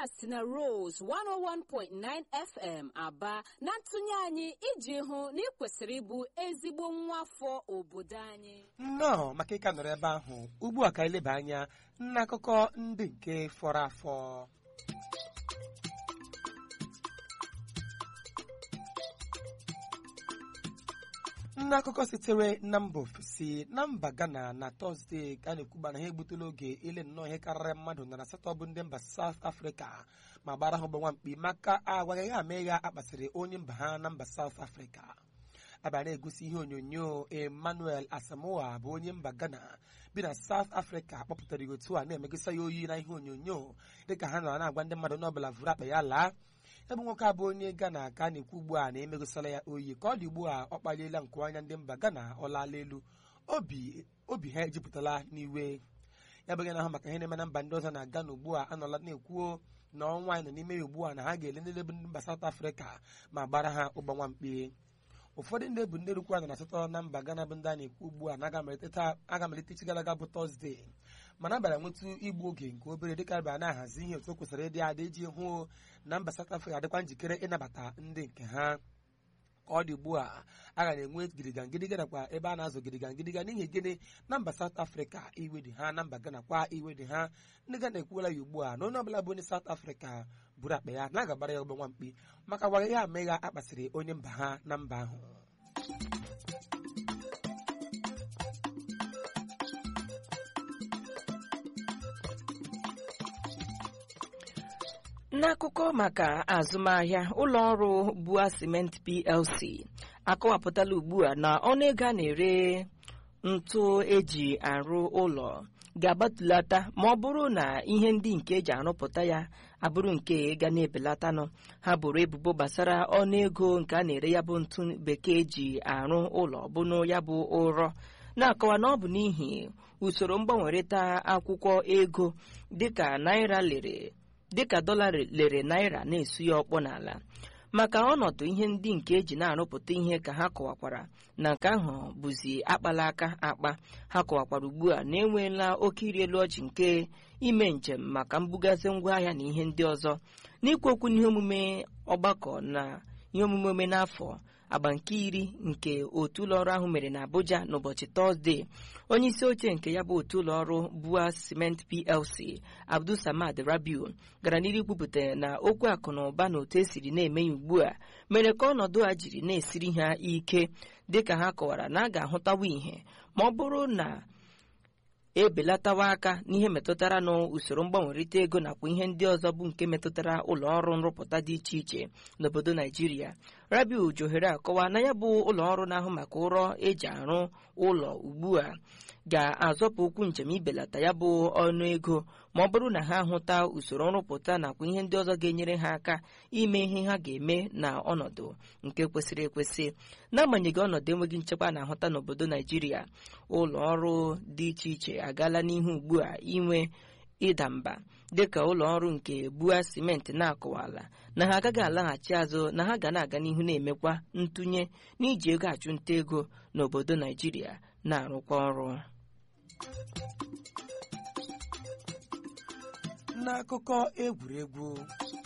si na Rose 101.9 FM aba na ntụnye anyị iji hụ na ị kwesịrị ịbụ ezigbo nwa afọ obodo anyị nnọọ maka ịka nọrọ ebe ahụ ugbu a ka eleba anya n'akụkọ ndị nke fọrọ afọ n'akụkọ sitere na mba ofesi na mba ghana na tọzdee ka a na-ekwuba na ha egbutela oge ile nnọọ ihe karịrị mmadụ na asatọ bụ ndị mba saut afrịka ma gbara ha ọgbọnwa mkpi maka agwaghị ha mee ya akpasịrị onye mba ha na mba saut afrịka abịa na-egosi ihe onyonyo emmanuel asamoa bụ onye mba ghana bi na south africa kpọpụtara ya otu a na-emegosa ya oyi na ihe onyonyo dịka ha nọrọ na-agwa ndị mmadụ n'ọbụla vụrụ akpa ya laa ebe nwoke abụ onye ghana ka a na-ekwu ugbu a na-emegosala ya oyi ka ọ dị ugbu a ọ kpaliela nkuanya ndị mba ghana ọ laala elu obi obi ha ejupụtala n'iwe ya bụghị na ahụ maka ihe na-eme na mba ndị ọzọ na ghana ugbu a anọla na-ekwuo na ọnwa anyị nọ n'ime ya ugbu a na ha ga-ele ndị bụ ndị mba south africa ma gbara ha ụgbanwa mkpi ụfọdụ ndị bụ ndị rukwa na asatọ na mba Ghana bụ ndị a na-ekwu ugbu a na aga malite echi gara aga bụ tọzdee mana abịara nwetụ igbu oge nke obere dịka abịara na-ahazi ihe otu o kwesịrị ịdị adị iji hụ na mba South Africa adịkwa njikere ịnabata ndị nke ha ka ọ dị ugbu a a ga na-enwe gidiga ngịdịga nakwa ebe a na-azụ gidiga ngịdịga n'ihi gịnị na mba South Africa iwe dị ha na mba Ghana kwa iwe dị ha ndị Ghana ekwuola ya ugbu a na onye ọbụla bụ onye South Africa buru akpa ya na agabara ya ọgbọnwa mkpi maka gwaghị ya amegha akpasịrị onye mba ha na mba ahụ n'akụkọ maka azụmahịa ụlọ ọrụ bua cement plc akọwapụtala ugbu a na ọnụego a na-ere ntụ eji arụ ụlọ ga-agbatulata ma ọ bụrụ na ihe ndị nke eji arụpụta ya abụrụ nke ga na-ebelatanụ ha bụrụ ebubo gbasara ọnụego nke a na-ere ya bụ ntụ bekee ji arụ ụlọ bụnụ ya bụ ụrọ na-akọwa na ọ bụ n'ihi usoro mgbanwerịta akwụkwọ ego dịka naira lere dịka dọla lere naira na-esu ya ọkpọ n'ala maka ọnọdụ ihe ndị nke eji na-arụpụta ihe ka ha kọwakwara na nke ahụ bụzi akpala aka akpa ha kọwakwara ugbu a na enweela oke iri elu ọjị nke ime njem maka mbugazi ngwaahịa na ihe ndị ọzọ n'ikwu okwu n'ihe omume ọgbakọ na ihe omume ome n'afọ agba nke iri nke otu ụlọọrụ ahụ mere na Abuja n'ụbọchị tọzdee onye isi oche nke ya bụ otu ụlọọrụ Bua Cement PLC Abdul Samad Rabiu gara n'iru kwupụta na okwu akụ na ụba na otu esiri na-eme ya ugbu a mere ka ọnọdụ a jiri na-esiri ha ike dịka ha kọwara na a ga-ahụtawa ihe ma ọ bụrụ na ebelatawa aka n'ihe metụtara n'usoro mgbanwerịta ego nakwa ihe ndị ọzọ bụ nke metụtara ụlọ ọrụ nrụpụta dị iche iche n'obodo naijiria rabiu johere akọwa na ya bụ ụlọ ọrụ na-ahụ maka ụrọ eji arụ ụlọ ugbu a ga-azọpụ ụkwụ njem ibelata ya bụ ọnụ ego ma ọ bụrụ na ha hụta usoro nrụpụta nakwa ihe ndị ọzọ ga-enyere ha aka ime ihe ha ga-eme na ọnọdụ nke kwesịrị ekwesị n'agbanyeghị ọnọdụ enweghị nchekwa na-ahụta n'obodo naijiria ụlọ ọrụ dị iche iche agaala n'ihu ugbu a inwe ịda mba dịka ụlọ ọrụ nke bua simenti na-akọwala na ha agaghị alaghachi azụ na ha ga na-aga n'ihu na-emekwa ntụnye n'iji ego achụnta ego n'obodo naijiria na-arụkwa ọrụ n'akụkọ egwuregwu